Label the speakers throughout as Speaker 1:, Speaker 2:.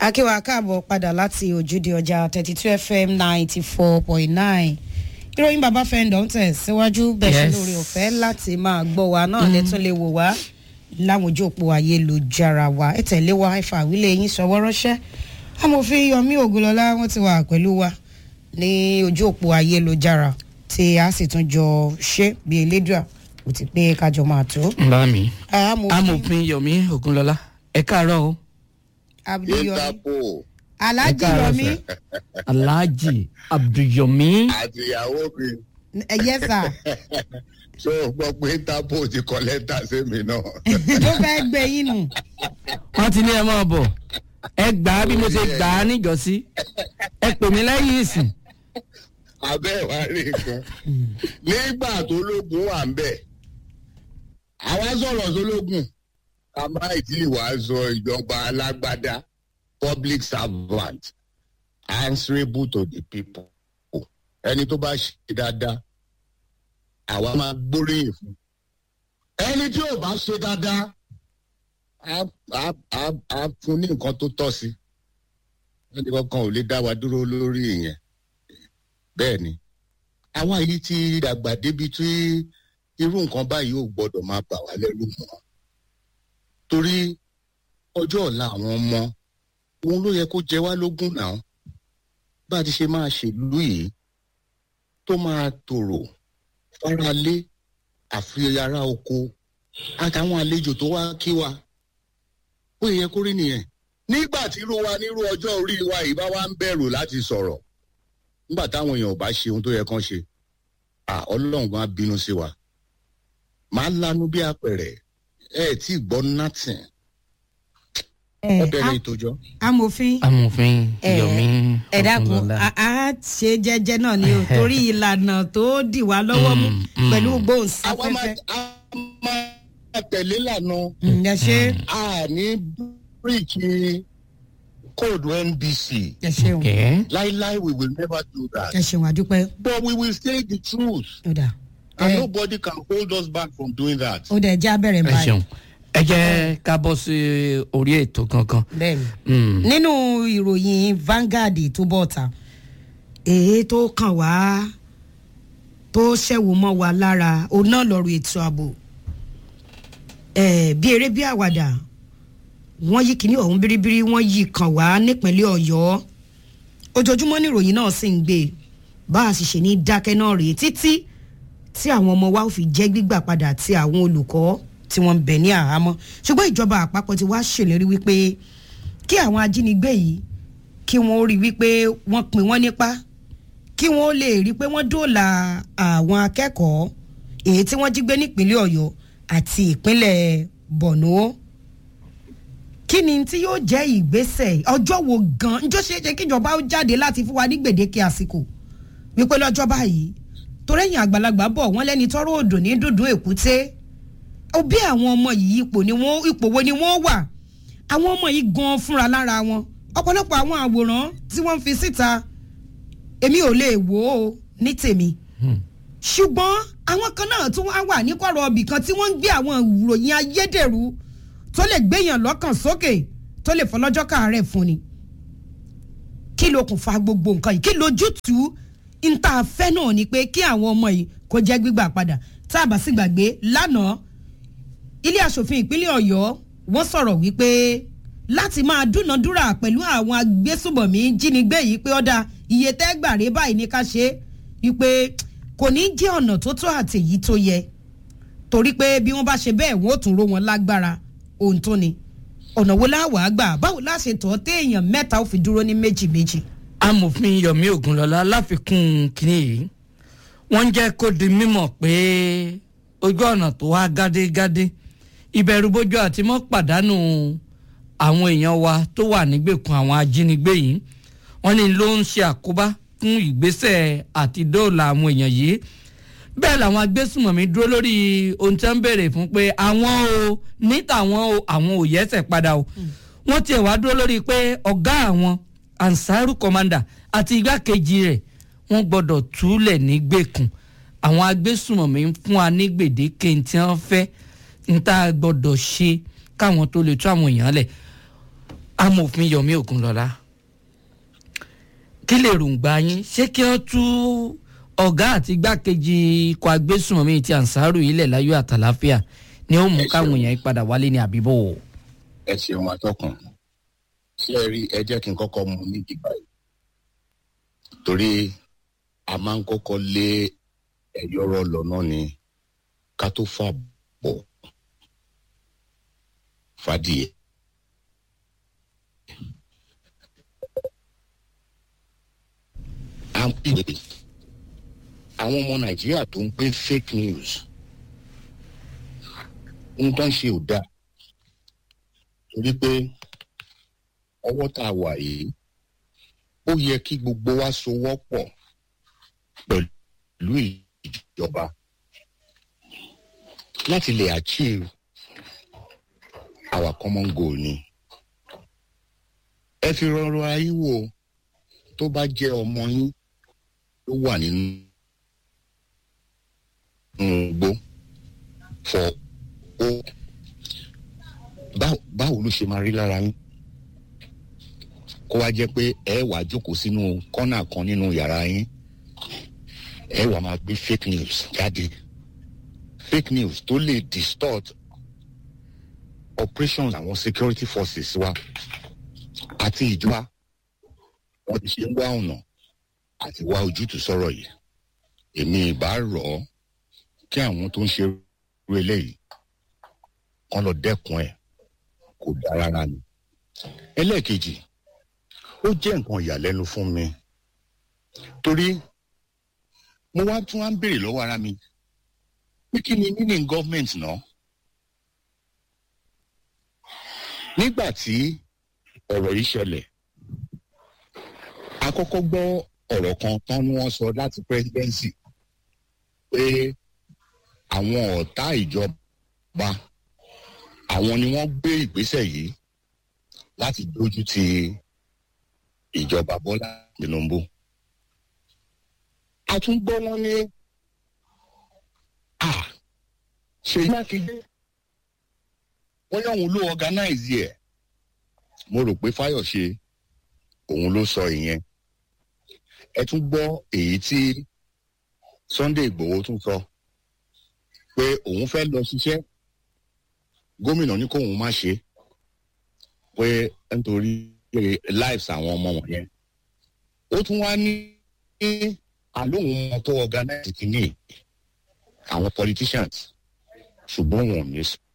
Speaker 1: akíwa káàbọ̀ padà láti ojúde ọjà thirty two fm ninety four point nine ìròyìn bàbá fẹ́ǹdọ̀ ń tẹ̀ síwájú bẹ́ẹ̀ ṣe
Speaker 2: Yes.
Speaker 1: lórí ọ̀fẹ́ láti máa gbọ́ wa náà lẹ́tún lè wò wá láwọn ojú òpó ayélujára wa ẹ tẹ̀lé wa ẹ fà wílé yín sọwọ́ ránṣẹ́ amòfin yomi ogunlọ́lá wọ́n ti wà pẹ̀lú wa ní ojú òpó ayélujára tí a sì tún jọ ṣe bí elédùà kò ti pé kájọ máa tó.
Speaker 2: ńlá mi.
Speaker 1: amòfin
Speaker 2: amòfin yomi ogunlọlá ẹ káàárọ̀ o
Speaker 1: abdulyomi
Speaker 3: interpol
Speaker 1: alhaji
Speaker 2: Ẹ káàárọ̀
Speaker 1: yomi
Speaker 2: alhaji abdulyomi
Speaker 3: àti ìyàwó mi
Speaker 1: ẹ̀yẹ́ sà
Speaker 3: tó gbọ́ pé interpol ti kọ lẹ́tà sí mi náà.
Speaker 1: tó fẹ́ gbé yín nù.
Speaker 2: wọn ti ní ẹ máa bọ̀ ẹ gbà á bí mo ṣe gbà á níjọ́sí ẹ pè mí lẹ́yìn ìsìn
Speaker 3: abẹ́ ìwà rí nǹkan nígbà tó lógun wà ń bẹ̀ àwa sọ̀rọ̀ sólógùn ká má ìdí ìwà sọ ìjọba alágbádá public servant answerable to the people ẹni tó bá ṣe dáadáa àwa máa gbóríyìn fún ẹni tí ò bá ṣe dáadáa á á á á fún ní nǹkan tó tọ́ sí ẹni kankan ò lè dá wa dúró lórí ìyẹn bẹ́ẹ̀ ni àwa yìí ti dàgbà débi tí irú nǹkan báyìí ò gbọ́dọ̀ máa bà wá lẹ́rù mọ́ torí ọjọ́ ọ̀la àwọn ọmọ òun ló yẹ kó jẹ wá lógún náà bá a ti ṣe máa ṣèlú yìí tó máa tòrò faralé àfihàn oko àtàwọn àlejò tó wá kí wa ó yẹ kó rí nìyẹn nígbà tí irú wa nírú ọjọ́ orí wa yìí bá wá ń bẹ̀rù láti sọ̀rọ̀ nígbà táwọn èèyàn ò bá ṣe ohun tó yẹ kán ṣe à ọlọ́run gan á bínú sí wa màá lanu bí apẹ̀rẹ̀ ẹ ẹ̀ tí ì gbọ́ nothing ẹ bẹ̀rẹ̀ ìtòjọ́.
Speaker 1: amòfin
Speaker 2: amòfin
Speaker 1: ẹ
Speaker 2: yomi
Speaker 1: ẹ dákun
Speaker 2: ogunlọlá
Speaker 1: a a ṣe jẹ́jẹ́ náà ni o torí ìlànà tó dì wá lọ́wọ́ mú
Speaker 2: Mm, mm.
Speaker 1: pẹ̀lú
Speaker 3: àwa máa
Speaker 1: gbóhùnsáfẹ́fẹ́
Speaker 3: a máa tẹ̀lé lànà
Speaker 1: Mm, ẹ ṣe
Speaker 3: a ní bíríkì kóòdù nbc
Speaker 1: ẹ ṣeun
Speaker 2: kẹ
Speaker 3: láíláí we will never do that
Speaker 1: ẹ ṣeun àdúpẹ́
Speaker 3: but we will say the truth
Speaker 1: ó dà
Speaker 3: and
Speaker 1: ẹ
Speaker 3: nobody can hold us back from doing that.
Speaker 1: ó dà ẹ jẹ́ abẹ́rẹ́
Speaker 2: ẹ
Speaker 1: báyìí
Speaker 2: ṣeun ẹ jẹ́ ká bọ́ sí orí ètò gangan
Speaker 1: bẹ́ẹ̀ni
Speaker 2: Mm.
Speaker 1: nínú ìròyìn Vanguard tó bọ̀ ta èyí tó kàn wá tó ṣẹ̀wò mọ́ wa lára òun náà lọ́rọ̀ ètò ààbò Eh, bí eré bí àwàdà wọ́n yí kíní ọ̀hún biribiri wọ́n yí kàn wá nípínlẹ̀ Ọ̀yọ́ ojoojúmọ́ ní ìròyìn náà sì ń gbé bá a sì ṣe ní dákẹ́ náà rèé títí tí àwọn ọmọ wa ò fi jẹ́ gbígbà padà tí àwọn olùkọ́ tí wọ́n ń bẹ̀ ní àhámọ́ ṣùgbọ́n ìjọba àpapọ̀ ti wá ṣèlérí wípé kí àwọn ajínigbé yìí kí wọ́n rí wípé wọ́n pín wọ́n nípa kí wọ́n lè rí pé wọ́n dóòlà àwọn akẹ́kọ̀ọ́ èyí tí wọ́n jí gbé nípínlẹ̀ Ọ̀yọ́ àti ìpínlẹ̀ Borno kí ni tí yóò jẹ́ ìgbésẹ̀ ọjọ́ wo gan njó ṣeé ṣe kíjọba ó jáde láti fún wa ní gbèdéke àsìkò wípé lọ́jọ́ báyìí torẹ́yìn àgbàlagbà bọ̀ wọ́n lẹ́ni tọ́rọ̀ òdò ní dùndún èkúté ó bí àwọn ọmọ yìí ipò ni wọ́n ipò wo ni wọ́n wà àwọn ọmọ yìí gan fúnra lára wọn ọ̀pọ̀lọpọ̀ àwọn àwòrán tí wọ́n fi síta èmi ò lè wò ó ní tèmi ṣùgbọ́n àwọn kan náà tún wá wà ní kọ̀rọ̀ ọbì kan tí wọ́n ń gbé àwọn ìròyìn ayédèrú tó lè gbéyàn lọ́kàn sókè tó lè fọlọ́jọ́ káàárẹ̀ fún ni kí ló kún fa gbogbo nǹkan yìí kí lójútùú níta fẹ́ náà ni pé kí àwọn ọmọ yìí kó jẹ́ gbígbà padà tá a bá sì gbàgbé lánàá ilé asòfin ìpínlẹ̀ ọ̀yọ́ wọ́n sọ̀rọ̀ wípé láti máa dúnadúrà pẹ̀lú àwọn agbésùmọ̀mí jínigbé yìí pé ọ̀dà iye tẹ́gbàre báyìí ní ká ṣe é wípé kò ní jẹ́ ọ̀nà tó tó àti èyí tó yẹ torí pé bí wọ́n bá ṣe bẹ́ẹ̀ wọ́n ó tún ró wọn lágbára ohun tó ni ọ̀nà wo láwàá gbà báwo láṣẹ tọ́ téèyàn mẹ́ta ó fi dúró ní méjì méjì.
Speaker 2: amòfin yomi ogunlọlá láfikún kínní yìí wọ́n ń jẹ́ kó di mímọ̀ pé ojú ọ̀nà tó wá gádégádé ìbẹ̀rùbojo àti mọ́ pàdánù àwọn èèyàn wa tó wà nígbèkùn àwọn ajínigbé yìí wọ́n ní ló ń ṣe àkóbá fún ìgbésẹ̀ àti dóòlà àwọn èèyàn yìí bẹ́ẹ̀ làwọn agbésùmọ̀mí dúró lórí ohun tí wọ́n ń béèrè fún pé àwọn o ní tàwọn o àwọn ò yẹ́sẹ̀ padà o wọ́n tiẹ̀ wá dúró lórí pé ọ̀gá àwọn ansaru commander àti igbákejì rẹ̀ wọ́n gbọ́dọ̀ túlẹ̀ nígbèkùn àwọn agbésùmọ̀mí ń fún wa ní gbèdéke tí wọ́n fẹ́ ń tá a gbọ́dọ̀ ṣe káwọn tó lè tú àwọn èèyàn lẹ̀ amòfin yomi ogunlọlá kí lè rògbà yín ṣé kí wọ́n tú ọ̀gá àti igbákejì ikọ̀ agbésùnmọ̀mí ti ansaru ilẹ̀ láyọ̀ àtàláfíà ni ó mú
Speaker 3: Ẹ ṣeun.
Speaker 2: káwọn èèyàn yìí padà wálé ní àbíbò.
Speaker 3: ẹ ṣeun atọ́kùn ṣé ẹ rí ẹ jẹ́ kí n kọ́kọ́ mu ní ìdìbà yìí torí a máa ń kọ́kọ́ lé ẹ̀yọ́rọ̀ lọ́nà ni ká tó fà bọ̀ fàdíyẹ. à ń pè àwọn ọmọ nàìjíríà tó ń gbé fake news ń tán ṣe ò dáa torí pé ọwọ́ tá a wà yìí ó yẹ kí gbogbo wa sowọ́pọ̀ pẹ̀lú ìjọba láti lè achieve our common goal ni. ẹ fi rọrọ ayé wò tó bá jẹ́ ọmọ yín ló wà nínú igbó fọ ó báwo báwo ló ṣe máa rí lára yín kó wá jẹ́ pé ẹ wàá jókòó sínú kọ́nà kan nínú yàrá yín ẹ wàá máa gbé fake news jáde fake news tó lè distort operations àwọn security forces wa àti ìjọba wọn ti ṣe ń wá ọ̀nà àti wá ojútùú sọ̀rọ̀ yìí èmi ìbá rọ̀ ọ́ kí àwọn tó ń ṣe irú eléyìí kán lọ dẹ́kun ẹ̀ kò dáa rárá ni. ẹlẹ́ẹ̀kejì ó jẹ́ nǹkan ìyàlẹ́nu fún mi torí mo wá tún wá ń béèrè lọ́wọ́ ara mi pé kí ni meaning government náà nígbà tí ọ̀rọ̀ yìí ṣẹlẹ̀ a kọ́kọ́ gbọ́ ọ̀rọ̀ kan tán ni wọ́n sọ láti presidency pé àwọn ọ̀tá ìjọba àwọn ni wọ́n gbé ìgbésẹ̀ yìí láti dójú ti ìjọba bọ́lá tinubu. a tún gbọ́ wọn ní à ṣèyí mákindé wọ́n yọ òun ló organize ẹ̀ mo rò pé fáyọ̀ṣe òun ló sọ ìyẹn ẹ tún gbọ́ èyí tí sunday igbòho tún sọ pé òun fẹ́ lọ ṣiṣẹ́ gómìnà ní kóun má ṣe pé nítorí lives àwọn ọmọ wọ̀nyẹn ó tún wá ní àlóhùn ọmọ tó organize kìíní àwọn politicians ṣùgbọ́n wọn ò ní sọ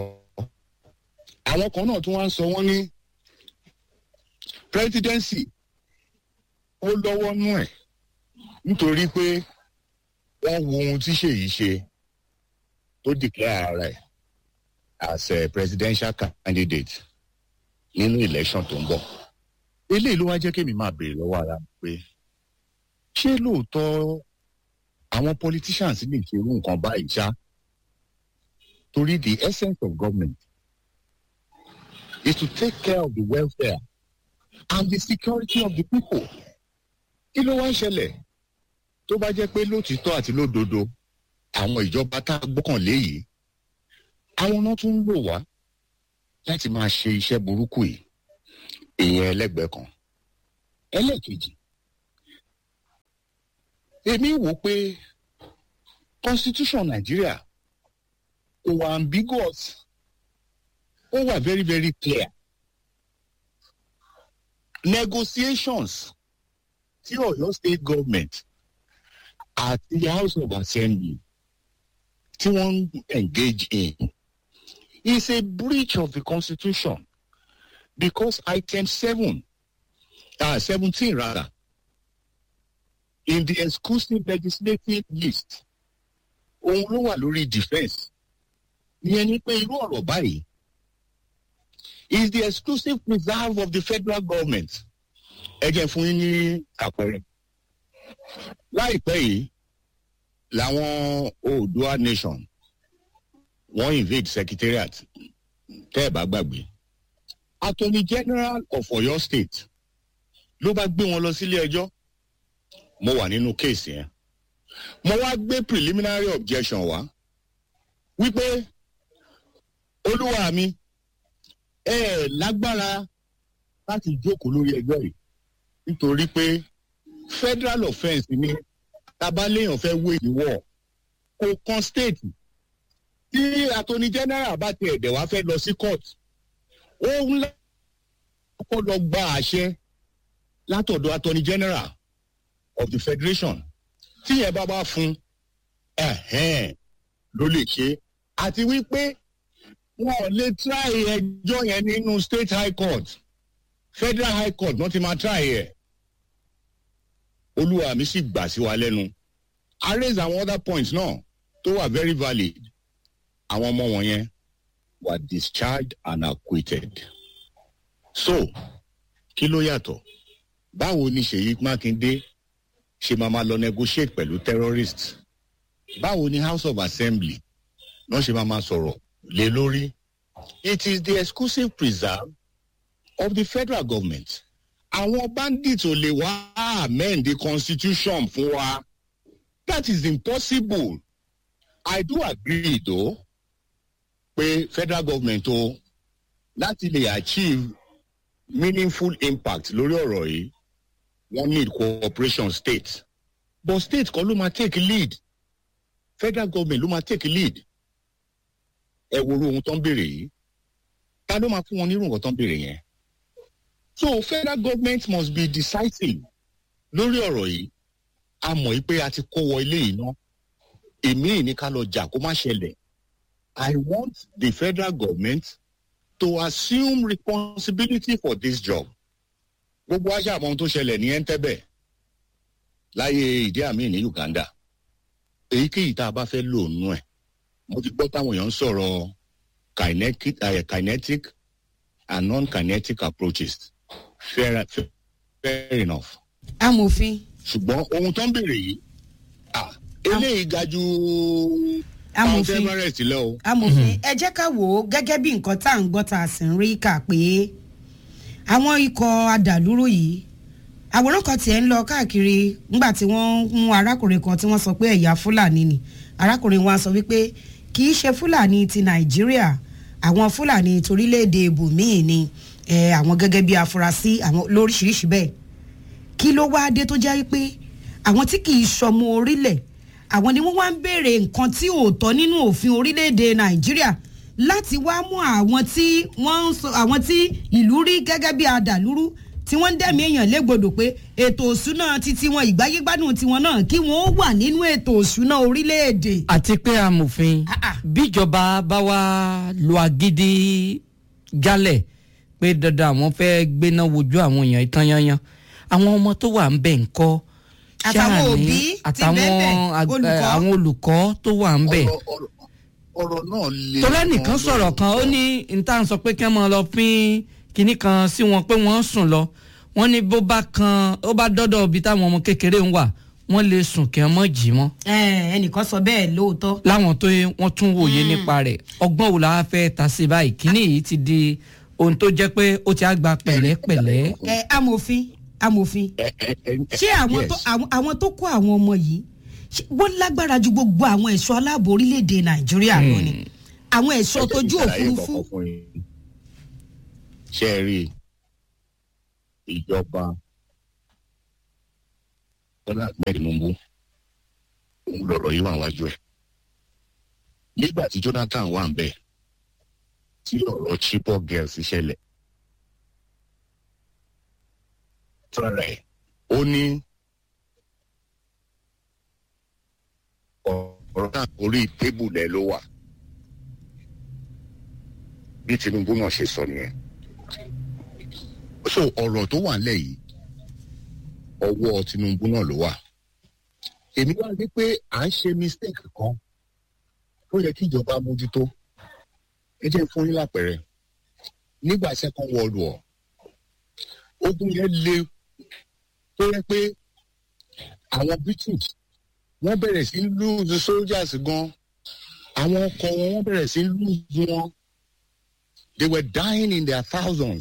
Speaker 3: àwọn kan náà tún wá ń sọ wọ́n ní presidency ó lọ́wọ́ nú ẹ̀ nítorí pé wọ́n wo ohun tí ṣèyí ṣe tó declare ara ẹ̀ as a presidential candidate nínú election tó ń bọ̀. eléyìí ló wá jẹ́ kémi máa béèrè lọ́wọ́ ara mi pé ṣé lóòótọ́ àwọn politicians lè ṣe irú nǹkan báyìí ṣá torí the essence of government is to take care of the welfare and the security of the people. kí ló wá ń ṣẹlẹ̀ tó bá jẹ́ pé lótìítọ́ àti lódodo àwọn ìjọba tá a gbọ́kànlé yìí àwọn náà tún ń lò wá láti máa ṣe iṣẹ́ burúkú yìí ìyẹn ẹlẹ́gbẹ̀ẹ́ kan ẹlẹ́ẹ̀kejì èmi wò pé constitution nàìjíríà kò wà ambiguous ó wà very very clear negotiations tí ọ̀yọ́ state government àti house of assembly tí wọ́n ń engage in is a breach of the constitution because item seven uh, seventeen rather in the exclusive legislative list òun ló wà lórí defence ìyẹn ni pé irú ọ̀rọ̀ báyìí is the exclusive preserve of the federal government ẹ jẹ́ fún yín ní àpẹẹrẹ láìpẹ́ yìí làwọn oòdua nation wọ́n invade secretariat tẹ́ ẹ̀ bá gbàgbé attorney general of oyo state ló bá gbé wọn lọ sílé ẹjọ́ mo wà nínú kéèsì yẹn mo wá gbé preliminary objection wá wípé olúwa mi ẹ ẹ lágbára láti jókòó lórí ẹjọ́ yìí nítorí pé federal offence ni tabaléèyàn fẹ́ wé ìwọ̀ kò kan state tí attorney general bá ti ẹ̀dẹ̀ wá fẹ́ lọ sí court ó ń kọ́ lọ gba àṣẹ látọ̀dọ̀ attorney general of the federation tí yẹn bá bá fún ẹ̀hẹ́n ló lè ṣe àti wípé wọn ò lè try ẹjọ́ yẹn nínú state high court federal high court wọ́n ti máa try ẹ̀ olúwa mi sì gbà sí wa lẹ́nu i raise àwọn other points náà tó wà very valid àwọn ọmọ wọ̀nyẹn were discharged and acquitted so kí ló yàtọ̀ báwo ni ṣèyí mákindé ṣe máa ma lọ negotiate pẹ̀lú terrorists báwo ni house of assembly náà ṣe máa ma sọ̀rọ̀ lé lórí it is the exclusive preserve of the federal government àwọn bandits ò lè wá amend the constitution fún wa that is impossible i do agree though pé federal government o láti lè achieve meaningful impact lórí ọ̀rọ̀ yìí wọ́n need cooperation state but state kan ló máa take lead federal government ló máa take lead ẹ wo ohun tó ń béèrè yìí ta ló máa fún wọn nírú nǹkan tó ń béèrè yẹn so federal government must be decisive lórí ọ̀rọ̀ yìí a mọ̀ yìí pé a ti kó wọ ilé yìí ná èmi ní ká lọ jà kó má ṣẹlẹ̀ i want the federal government to assume responsibility for this job gbogbo aṣọ àmọ́ ohun tó ṣẹlẹ̀ ní ẹ̀ńtẹ́bẹ̀ láyé ìdí àmì ní uganda èyíkéyìí tá a bá fẹ́ lò nú ẹ̀ mo ti gbọ́ táwọn èèyàn ń sọ̀rọ̀ kinetic, uh, kinetic and non-kinetic approaches fair, fair, fair enough
Speaker 1: amòfin
Speaker 3: ṣùgbọ́n ohun tó ń béèrè yìí ah, eléyìí ga ju
Speaker 1: Amòfin.
Speaker 3: Mount Everest lọ o.
Speaker 1: amòfin ẹ jẹ́ ká wò ó gẹ́gẹ́ bí nǹkan tá à ń gbọ́ tá a sì ń rí kà pé àwọn ikọ̀ adàlúrú yìí àwòrán kan tiẹ̀ ń lọ káàkiri nígbà tí wọ́n mú arákùnrin kan tí wọ́n sọ pé ẹ̀yà fúlàní ni arákùnrin wa sọ wípé kì í ṣe fúlàní ti nàìjíríà àwọn fúlàní torílẹ̀-èdè ibòmíì ni eh, àwọn gẹ́gẹ́ bí afurasí àwọn lóríṣiríṣi bẹ́ẹ̀ kí ló wáá dé tó jẹ́ pé àwọn tí kì í sọmọ orílẹ̀ àwọn ni wọ́n wá ń béèrè nǹkan tí ò tọ́ nínú òfin orílẹ̀-èdè nàìjíríà láti wá mú àwọn tí wọ́n ń sọ àwọn tí ìlú rí gẹ́gẹ́ bí adàlúrú tí wọ́n ń dẹ̀mí èèyàn légbodò pé ètò òṣùná titi wọn ìgbáyégbádùn tiwọn náà kí wọ́n ó wà nínú ètò òṣùná orílẹ̀-èdè.
Speaker 2: àti pé amòfin
Speaker 1: Ah, ah.
Speaker 2: bíjọba bá wá lo agídí jálẹ̀ pé dandan àwọn fẹ́ gbéná wojú àwọn èèyàn ìtàn yanyan àwọn ọmọ tó wà ń bẹ̀ ń kọ́
Speaker 1: Àtàwọn
Speaker 2: ṣáà ní-
Speaker 1: òbí ti
Speaker 2: àtàwọn
Speaker 1: bẹ́ẹ̀
Speaker 2: ag-
Speaker 1: olùkọ́.
Speaker 2: àwọn olùkọ́ tó wà ń bẹ̀
Speaker 3: ọ̀rọ̀ ọ̀rọ̀- ọ̀rọ̀ náà le.
Speaker 2: tọ́lá nìkan sọ̀rọ̀ kan ó ní níta sọ pé kí wọ́n máa lọ pín kinní kan sí wọn pé wọ́n ń sùn lọ wọ́n ní bó bá kan ó bá dọ́dọ̀ ibi táwọn ọmọ kékeré ń wà wọ́n lè sùn kí wọ́n mọ̀ jí mọ́
Speaker 1: Eh, ẹnìkan sọ bẹ́ẹ̀ lóòótọ́.
Speaker 2: láwọn tó yẹ- wọ́n tún wòye nípa rẹ̀ ọgbọ́n wo la wá fẹ́ ta sí báyìí kíní yìí ti di ohun tó jẹ́ pé ó ti á gba pẹ̀lẹ́pẹ̀lẹ́
Speaker 1: ẹ amòfin amòfin
Speaker 3: Ẹ- ẹ- ẹ-
Speaker 1: ṣé àwọn
Speaker 3: yes.
Speaker 1: tó àwọn- àwọn tó kó àwọn ọmọ yìí ṣé wọ́n lágbára ju gbogbo àwọn ẹ̀ṣọ́ aláàbò orílẹ̀-èdè nàìjíríà lọ ni àwọn ẹ̀ṣọ́
Speaker 3: Ẹ jẹ́
Speaker 1: tójú
Speaker 3: kí n ṣàlàyé
Speaker 1: òfurufú
Speaker 3: nǹkan kan fún yín. ṣé ẹ rí ìjọba bọ́lá ahmed tinubu òun lọ̀rọ̀ yìí wà wájú ẹ̀ nígbà tí jonathan wà ń bẹ̀ tí ọ̀rọ̀ chibok girls ṣẹlẹ̀ tọ́ra ẹ̀ ó ní ọ̀rọ̀ náà orí tébù lẹ̀ ló wà bí tinubu náà ṣe sọ nìyẹn so ọ̀rọ̀ tó wà nílẹ̀ yìí ọwọ́ tinubu náà ló wà èmi wá rí pé à ń ṣe mistake kan tó yẹ kí ìjọba mójútó ẹ jẹ́ fún yín lápẹẹrẹ nígbà second world war ogun yẹn le tó yẹ pé àwọn british wọ́n bẹ̀rẹ̀ sí lose soldiers gan àwọn ọkọ̀ wọn wọ́n bẹ̀rẹ̀ sí lose wọn they were dying in their thousands.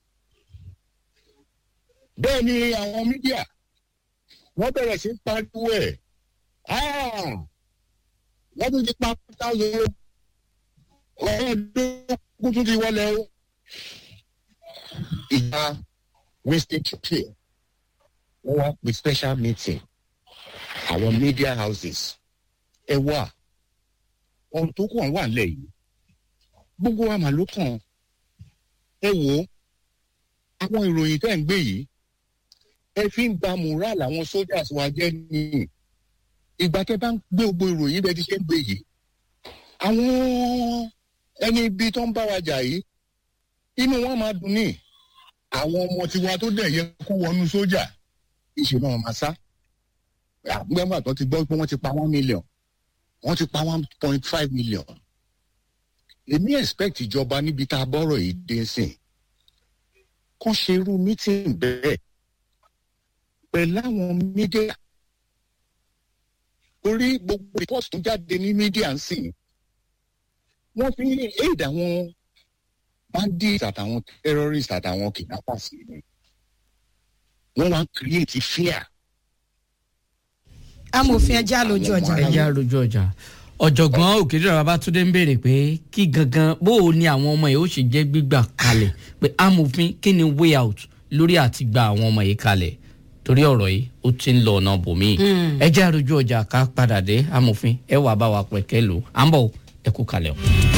Speaker 3: bẹ́ẹ̀ ni àwọn mídíà wọ́n bẹ̀rẹ̀ sí pariwo ẹ̀ "Ah, wọ́n tún ti pa thousand ọ̀rẹ́dógún tún ti wọlé o. ìjà winston churchill wọ́n wá pe special meeting àwọn media houses ẹ wà ohun tó kàn wà nílẹ̀ yìí gbogbo wa mà ló kàn ẹ wò ó àwọn ìròyìn tẹ́ ń gbé yìí ẹ fi ń ba moral àwọn soldiers wa jẹ́ nìyí ìgbà tẹ́ bá ń gbé gbogbo ìròyìn bẹ́ẹ̀ ti ṣe ń gbé yìí àwọn ẹni ibi tó ń bá wa jà yìí inú wọn máa dùn ní àwọn ọmọ tiwa tó dẹ̀ yẹ kó wọnú sójà ìṣe náà máa sá àgbẹ̀mọ̀ tó ti gbọ́ pé wọ́n ti pa one million wọ́n ti pa one point five million èmi expect ìjọba níbi tá a bọ́rọ̀ yìí dé sìn kàn ṣe irú meeting bẹ́ẹ̀ pẹ̀lú àwọn media orí gbogbo report tó jáde ní media ń sìn wọ́n fi aid àwọn bandits àtàwọn terrorists àtàwọn kidnappers ni wọ́n wá create fear.
Speaker 1: amòfin ẹja lójú ọjà
Speaker 2: ẹ já rojú ọjà ọ̀jọ̀gbọ́n òkèdèrè babatunde ń béèrè pé kí gangan bó o ní àwọn ọmọ yìí ó ṣe jẹ́ gbígbà kalẹ̀ pé amòfin kí ni way out lórí àti gba àwọn ọmọ yìí kalẹ̀ torí ọ̀rọ̀ yìí ó ti ń lọ ọ̀nà bòmíì ẹ já rojú ọjà ká padà dé amòfin ẹ wà bá wa pẹ̀kẹ́ lò à ń bọ̀ ẹ kú kalẹ̀ o.